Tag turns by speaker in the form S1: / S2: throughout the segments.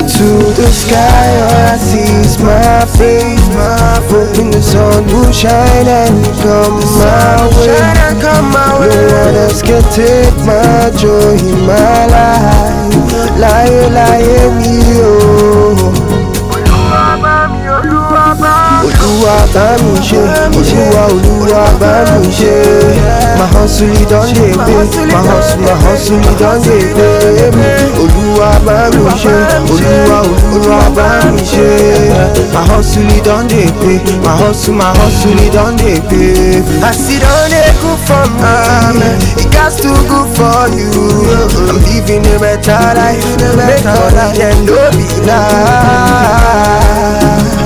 S1: to the sky, all I see is my face. Hoping the sun will shine and come my way. No one else can take my joy in my life. Láyé láyé mi o. Olúwa bá mi ṣe, Olúwa Olúwa bá mi ṣe. My hustle e don dey pay, my hustle my hustle e don dey pay me. Olúwa bá mi ṣe, Olúwa Olúwa bá mi ṣe. My hustle e don dey pay, my hustle my hustle e don dey pay. As e don dey good for me, e gats to good for you. I'm living a better life, make money dem no be lie.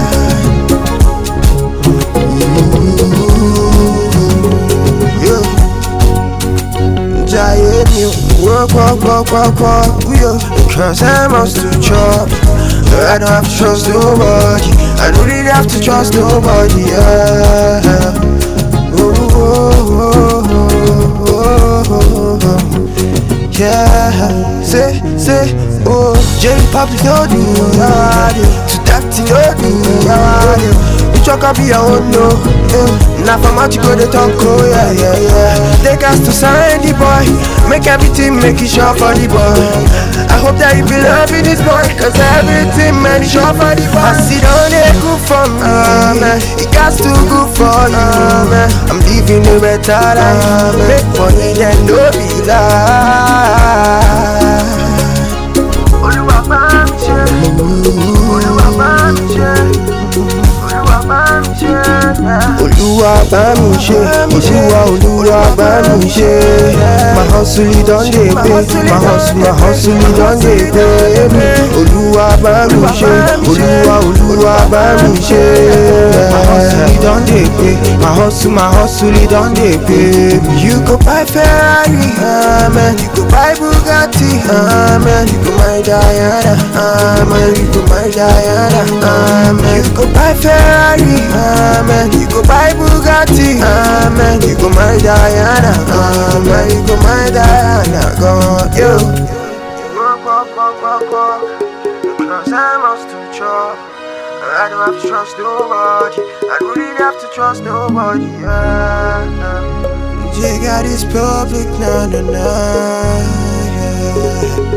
S1: yo. Jaye mi o, work, work, work, work, work, yo. Cause I must to chop. I don't have to trust nobody. I don't really have to trust nobody. Yeah. Oh, oh, oh, oh, oh, oh. Yeah. Say, say, oh, J Pop, no do, yeah. To that thing, no do, yeah. You talk be your own, no. Yeah. Now from out you go, they talk, oh, yeah, yeah, yeah. They got to sign the boy. Make everything, make it sure for the boy. I hope that you be loving this boy, cause everything, man, is sure for the boy. I see down there, good for me, man. It got to good for you, man. I'm living a better life. Make money, then no be lie. Olúwa bá mi ṣe, Olúwa bá mi ṣe, Olúwa bá mi ṣe. Olúwa bá mi ṣe, Olúwa Olúwa bá mi ṣe. My hustle e don dey pay, my hustle my hustle e don dey pay me. Olúwa bá mi ṣe, Olúwa Olúwa bá mi ṣe. My hustle e don dey pay, my hustle my hustle e don dey pay me. You go buy Ferrari, amen. You go buy Bugatti, amen. You go buy Diana, amen. You go buy Diana, amen. You go buy Ferrari, amen. You go buy Bugatti, amen. You go buy Diana, amen. You go buy Diana, go yo. Walk, walk, walk, walk, walk. Because I must to chop. I don't have to trust nobody. I don't really have to trust nobody. Yeah. J got his public, nah, nah, nah. Yeah.